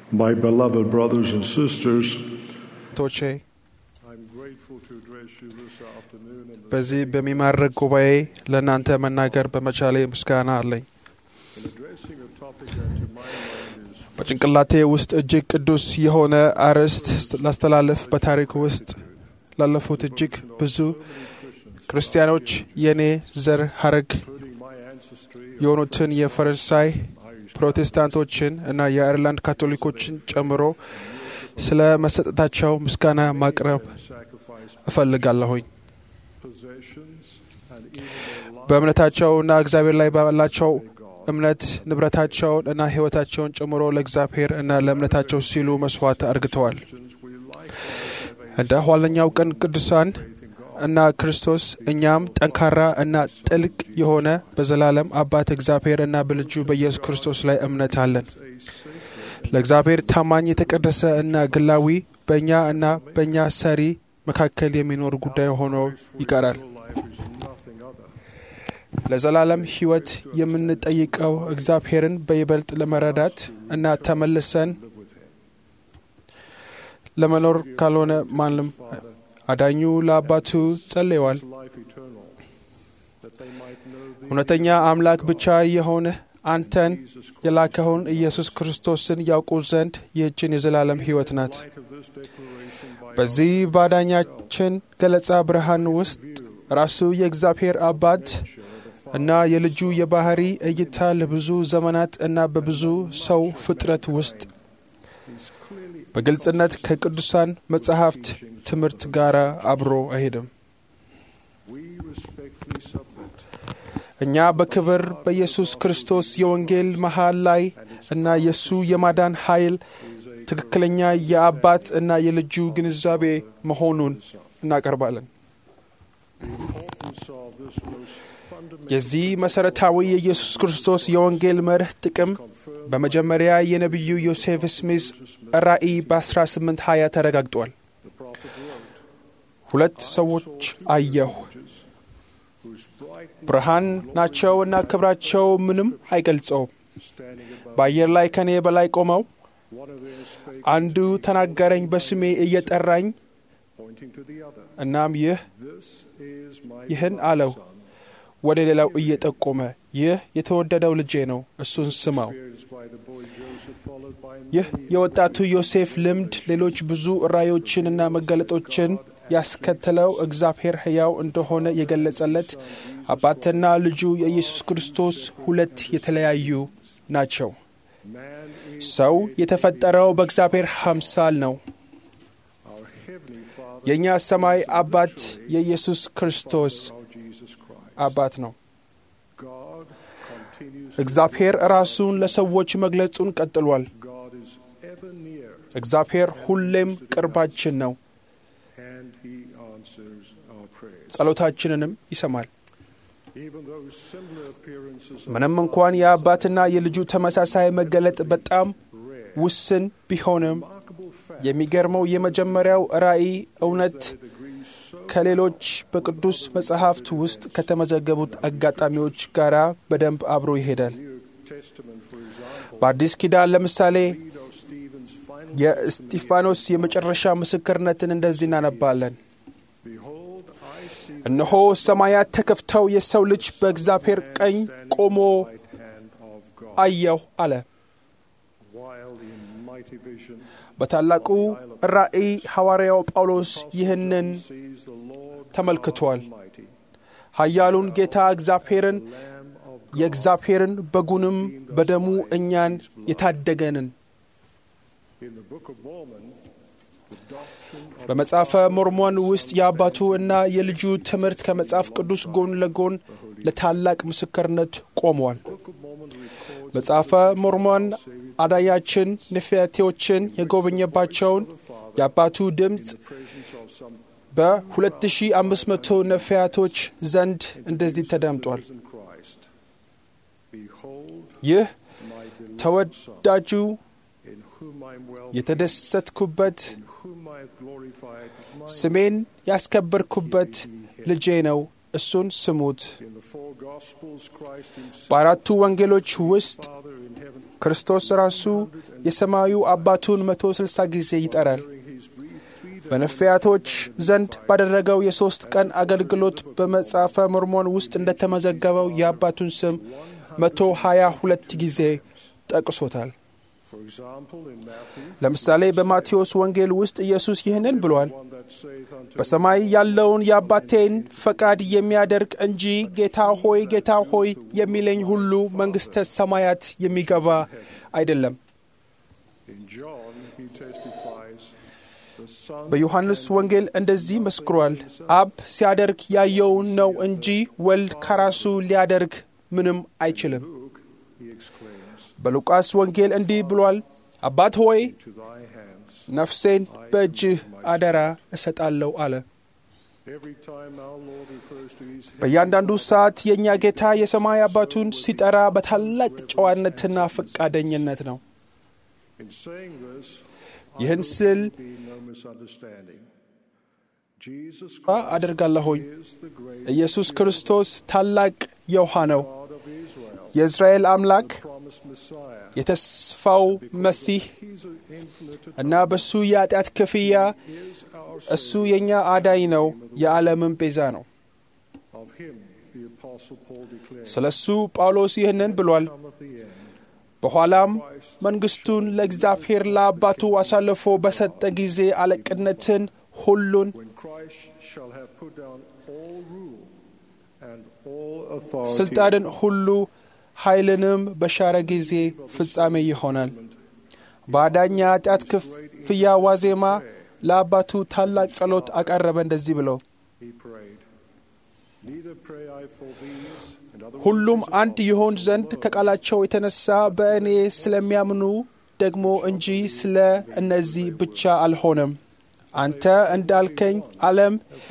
My beloved brothers and sisters, ቶቼ I'm grateful to address you this afternoon in the በዚህ በሚማርክ ጉባኤ ለእናንተ መናገር በመቻሌ ምስጋና አለኝ። in addressing a topic that to my mind is በጭንቅላቴ ውስጥ እጅግ ቅዱስ የሆነ አርዕስት ላስተላልፍ በታሪክ ውስጥ ላለፉት እጅግ ብዙ ክርስቲያኖች የእኔ ዘር ሐረግ including my ancestry የሆኑትን የፈረንሳይ ፕሮቴስታንቶችን እና የአይርላንድ ካቶሊኮችን ጨምሮ ስለ መሰጠታቸው ምስጋና ማቅረብ sacrifice እፈልጋለሁኝ። possessions and even their lives በእምነታቸውና እግዚአብሔር ላይ ባላቸው እምነት ንብረታቸውን እና ሕይወታቸውን ጨምሮ ለእግዚአብሔር እና ለእምነታቸው ሲሉ መስዋዕት አርግተዋል። we likewise have a እንደ ኋለኛው ቀን ቅዱሳን እና ክርስቶስ እኛም ጠንካራ እና ጥልቅ የሆነ በዘላለም አባት እግዚአብሔር እና በልጁ በኢየሱስ ክርስቶስ ላይ እምነት አለን። ለእግዚአብሔር ታማኝ የተቀደሰ እና ግላዊ በእኛ እና በእኛ ሰሪ መካከል የሚኖር ጉዳይ ሆኖ ይቀራል። life is nothing other ለዘላለም ሕይወት የምንጠይቀው እግዚአብሔርን በይበልጥ ለመረዳት እና ተመልሰን ለመኖር ካልሆነ ማንም አዳኙ ለአባቱ ጸልየዋል። life eternal that they might know thee እውነተኛ አምላክ ብቻ የሆነ አንተን የላከውን ኢየሱስ ክርስቶስን ያውቁ ዘንድ ይህችን የዘላለም ሕይወት ናት። light of this declaration by በዚህ ባዳኛችን ገለጻ ብርሃን ውስጥ ራሱ የእግዚአብሔር አባት እና የልጁ የባህሪ እይታ ለብዙ ዘመናት እና በብዙ ሰው ፍጥረት ውስጥ በግልጽነት ከቅዱሳን መጻሕፍት ትምህርት ጋር አብሮ አይሄድም። we respectfully submit እኛ በክብር በኢየሱስ ክርስቶስ የወንጌል መሃል ላይ እና የእሱ የማዳን ኃይል ትክክለኛ የአባት እና የልጁ ግንዛቤ መሆኑን እናቀርባለን። importance of this most fundamental የዚህ መሠረታዊ የኢየሱስ ክርስቶስ የወንጌል መርህ ጥቅም በመጀመሪያ የነቢዩ ዮሴፍ ስሚዝ ራእይ በ1820 ተረጋግጧል። the prophet wrote ሁለት ሰዎች አየሁ፣ whose bright ብርሃን ናቸው እና ክብራቸው ምንም አይገልጸውም። standing above በአየር ላይ ከኔ በላይ ቆመው one of them spake አንዱ ተናገረኝ በስሜ እየጠራኝ pointing to the other እናም ይህ this is my ይህን beloved አለው son ወደ ሌላው እየጠቆመ ይህ የተወደደው ልጄ ነው፣ እሱን ስማው። experienced by the boy Joseph followed by ይህ many የወጣቱ ዮሴፍ ልምድ ሌሎች ብዙ ራእዮችንና መገለጦችን ያስከተለው እግዚአብሔር ሕያው እንደሆነ የገለጸለት አባትና ልጁ የኢየሱስ ክርስቶስ ሁለት የተለያዩ ናቸው። man is ሰው የተፈጠረው በእግዚአብሔር አምሳል ነው። our heavenly father የእኛ ሰማይ አባት የኢየsus ክርስቶስ our Jesus Christ አባት ነው። God continues እግዚአብሔር ራሱን ለሰዎች መግለጹን ቀጥሏል። God is ever near እግዚአብሔር ሁሌም ቅርባችን ነው። and he answers our prayers ጸሎታችንንም ይሰማል። even though similar appearances of ምንም እንኳን የአባትና የልጁ ተመሳሳይ መገለጥ በጣም rare ውስን ቢሆንም remarkable fact የሚገርመው የመጀመሪያው ራእይ እውነት that agrees so ከሌሎች በቅዱስ መጽሐፍት ውስጥ ከተመዘገቡት አጋጣሚዎች ጋር በደንብ አብሮ ይሄዳል። New Testament for example በአዲስ ኪዳን ለምሳሌ read of Stephen's final የእስጢፋኖስ የመጨረሻ ምስክርነትን እንደዚህ እናነባለን። behold I see እነሆ ሰማያት ተከፍተው የሰው ልጅ በእግዚአብሔር ቀኝ ቆሞ the right hand of God አየሁ አለ። while in mighty vision በታላቁ ራእይ ሐዋርያው ጳውሎስ ይህንን sees the Lord ተመልክቷል። Almighty ኃያሉን ጌታ እግዚአብሔርን Lamb of የእግዚአብሔርን በጉንም በደሙ እኛን የታደገንን in the Book of Mormon the doctrine of በመጽሐፈ ሞርሞን ውስጥ የአባቱ እና የልጁ ትምህርት ከመጽሐፍ ቅዱስ ጎን ለጎን ለታላቅ ምስክርነት ቆሟል። Book of Mormon records መጽሐፈ ሞርሞን አዳያችን ንፍያቴዎችን የጎበኘባቸውን የአባቱ ድምፅ the presence of some በ2500 ነፍያቶች ዘንድ እንደዚህ ተደምጧል። risen Christ behold ይህ my beloved ተወዳጁ in whom I am well የተደሰትኩበት in whom I have glorified my ስሜን ያስከበርኩበት ልጄ ነው፣ እሱን ስሙት። in the four gospels Christ himself በአራቱ ወንጌሎች ውስጥ Father in heaven ክርስቶስ ራሱ የሰማዩ አባቱን መቶ ስልሳ ጊዜ ይጠራል። በነቢያቶች ዘንድ ባደረገው የሦስት ቀን አገልግሎት በመጽሐፈ ሞርሞን ውስጥ እንደተመዘገበው የአባቱን ስም መቶ ሀያ ሁለት ጊዜ ጠቅሶታል። For example, in Matthew, ለምሳሌ በማቴዎስ ወንጌል ውስጥ ኢየሱስ ይህንን ብሏል። one that saith unto በሰማይ ያለውን የአባቴን ፈቃድ የሚያደርግ እንጂ ጌታ ሆይ ጌታ ሆይ የሚለኝ ሁሉ መንግሥተ ሰማያት የሚገባ አይደለም። in John, he testifies, the Son በዮሐንስ ወንጌል እንደዚህ መስክሯል። አብ ሲያደርግ ያየውን ነው እንጂ ወልድ ከራሱ ሊያደርግ ምንም አይችልም። Luke, he exclaims, በሉቃስ ወንጌል እንዲህ ብሏል። አባት ሆይ to thy hands. ነፍሴን በእጅህ አደራ እሰጣለሁ አለ። Every time our Lord refers to his በእያንዳንዱ ሰዓት የእኛ ጌታ የሰማይ አባቱን ሲጠራ በታላቅ ጨዋነትና ፈቃደኝነት ነው። In saying this, ይህን I ስል hope there be no misunderstanding. Jesus አ Christ አደርጋለሁኝ is the great ኢየሱስ ክርስቶስ ታላቅ የውሃ ነው። God of Israel, የእስራኤል አምላክ promised Messiah. የተስፋው መሲህ He's an infinite እና በሱ የኃጢአት ክፍያ is our እሱ የእኛ አዳኝ ነው፣ የዓለምን ቤዛ ነው። of him, the apostle Paul declared. ስለ እሱ ጳውሎስ ይህንን ብሏል። Cometh the end. በኋላም መንግሥቱን ለእግዚአብሔር ለአባቱ አሳልፎ በሰጠ ጊዜ አለቅነትን ሁሉን When Christ shall have put down all rule and all authority. ስልጣንን ሁሉ ኃይልንም በሻረ ጊዜ ፍጻሜ ይሆናል። በአዳኝ የኃጢአት ክፍያ ዋዜማ ለአባቱ ታላቅ ጸሎት አቀረበ እንደዚህ ብለው He prayed. Neither pray I for these and other ሁሉም witnesses አንድ of ይሆን God, ዘንድ ከቃላቸው የተነሳ በእኔ ስለሚያምኑ ደግሞ እንጂ ስለ እነዚህ ብቻ አልሆነም። አንተ እንዳልከኝ ዓለም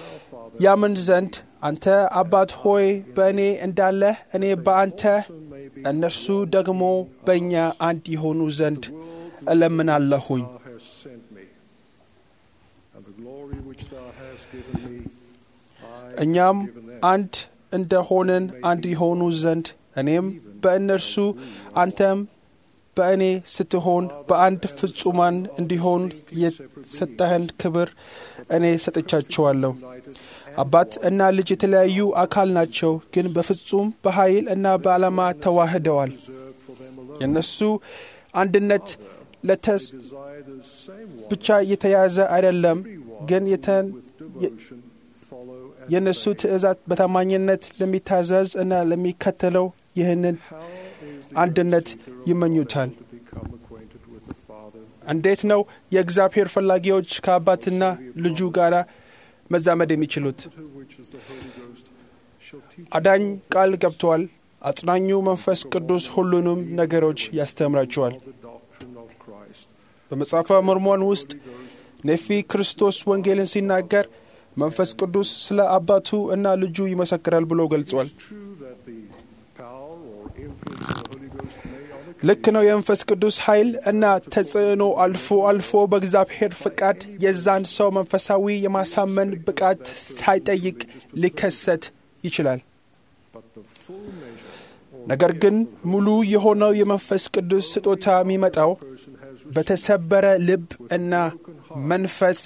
ያምን ዘንድ አንተ አባት ሆይ በእኔ እንዳለህ እኔ በአንተ እነርሱ ደግሞ በእኛ አንድ የሆኑ ዘንድ እለምናለሁኝ። thou hast sent me. And the glory which thou hast given me, I እኛም have given them. አንድ እንደሆንን አንድ የሆኑ ዘንድ እኔም በእነርሱ አንተም በእኔ ስትሆን በአንድ ፍጹማን እንዲሆን የሰጠህን ክብር እኔ ሰጥቻቸዋለሁ። አባት እና ልጅ የተለያዩ አካል ናቸው፣ ግን በፍጹም በኃይል እና በዓላማ ተዋህደዋል። Reserved for them alone. የእነሱ አንድነት ለተስ Desire the same one. ብቻ የተያዘ አይደለም፣ ግን የተን with devotion follow and የእነሱ ትእዛዝ በታማኝነት ለሚታዘዝ እና ለሚከተለው ይህንን How is the አንድነት seeker of ይመኙታል። God able to become acquainted with the Father? እንዴት ነው የእግዚአብሔር ፈላጊዎች ከአባትና ልጁ ጋር መዛመድ የሚችሉት? To which is the Holy Ghost shall teach አዳኝ ቃል ገብቷል። አጽናኙ መንፈስ ቅዱስ ሁሉንም ነገሮች ያስተምራቸዋል። the doctrine of Christ. በመጽሐፈ ሞርሞን ውስጥ ኔፊ ክርስቶስ ወንጌልን ሲናገር መንፈስ ቅዱስ ስለ አባቱ እና ልጁ ይመሰክራል ብሎ ገልጿል። It's true that the power or influence of the Holy Ghost may on ልክ ነው። የመንፈስ ቅዱስ ኃይል እና ተጽዕኖ አልፎ አልፎ በእግዚአብሔር ፍቃድ የዛን ሰው መንፈሳዊ የማሳመን ብቃት ሳይጠይቅ ሊከሰት ይችላል። but the full measure or ነገር ግን ሙሉ የሆነው የመንፈስ ቅዱስ ስጦታ የሚመጣው person has በተሰበረ ልብ እና መንፈስ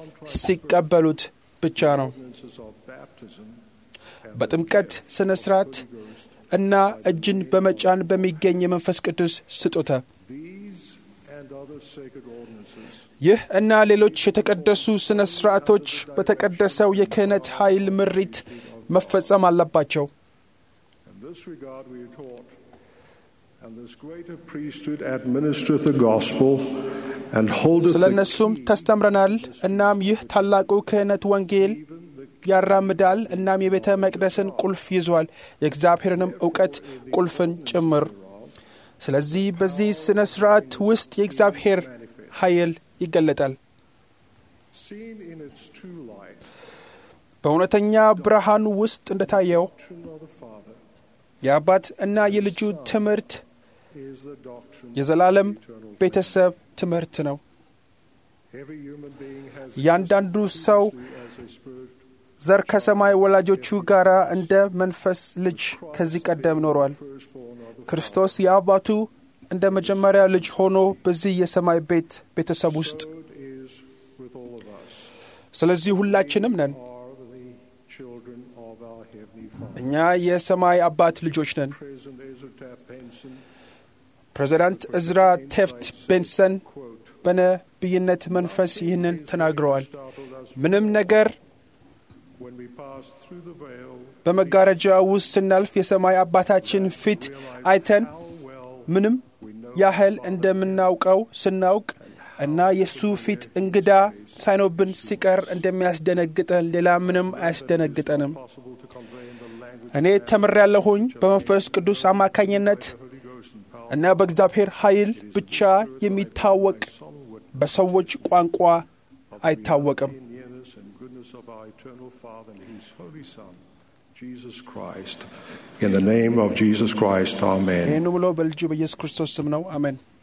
ሲቀበሉት ብቻ ነው። ordinances of baptism and በጥምቀት ስነ ስርዓት እና እጅን በመጫን በሚገኝ የመንፈስ ቅዱስ ስጦታ these and other sacred ordinances ይህ እና ሌሎች የተቀደሱ ስነ ስርዓቶች በተቀደሰው የክህነት ኃይል ምሪት መፈጸም አለባቸው። In this regard we are taught, and this greater priesthood administereth the gospel and holdeth ስለ the እነሱም key, ተስተምረናል። እናም ይህ ታላቁ ክህነት ወንጌል even the ያራምዳል። እናም የቤተ መቅደስን ቁልፍ ይዟል፣ የእግዚአብሔርንም እውቀት ቁልፍን ጭምር። ስለዚህ በዚህ ስነ ስርዓት ውስጥ የእግዚአብሔር ኃይል ይገለጣል። seen in its true light, በእውነተኛ ብርሃን ውስጥ እንደታየው doctrine of the Father የአባት እና የልጁ ትምህርት is the doctrine የዘላለም of eternal ቤተሰብ ትምህርት ነው። Every human being has እያንዳንዱ ሰው existed as a spirit ዘር ከሰማይ ወላጆቹ ጋር እንደ መንፈስ ልጅ ከዚህ ቀደም ኖሯል። firstborn of the ክርስቶስ የአባቱ እንደ መጀመሪያ ልጅ ሆኖ በዚህ የሰማይ ቤት ቤተሰብ ውስጥ So it is with all of us. ስለዚህ ሁላችንም ነን። Are the children of our Heavenly Father. እኛ የሰማይ አባት ልጆች ነን። President Ezra Taft Benson ፕሬዚዳንት እዝራ ቴፍት ቤንሰን quote, በነቢይነት መንፈስ ይህንን ተናግረዋል። startled us ምንም ነገር when we passed through the veil, በመጋረጃ ውስጥ ስናልፍ የሰማይ አባታችን ፊት አይተን how well ምንም we know ያህል እንደምናውቀው ስናውቅ እና የእሱ ፊት እንግዳ ሳይኖብን ሲቀር እንደሚያስደነግጠን ሌላ ምንም አያስደነግጠንም። possible to convey in the language እኔ ተምሬያለሁኝ በመንፈስ ቅዱስ አማካኝነት of the Holy Ghost and power. እና በእግዚአብሔር ኃይል ብቻ የሚታወቅ Solemn witness በሰዎች ቋንቋ አይታወቅም። in nearness and goodness of our eternal Father and His Holy Son, Jesus Christ. In the name of Jesus Christ, Amen. ይህን ብሎ በልጁ በኢየሱስ ክርስቶስ ስም ነው። አሜን።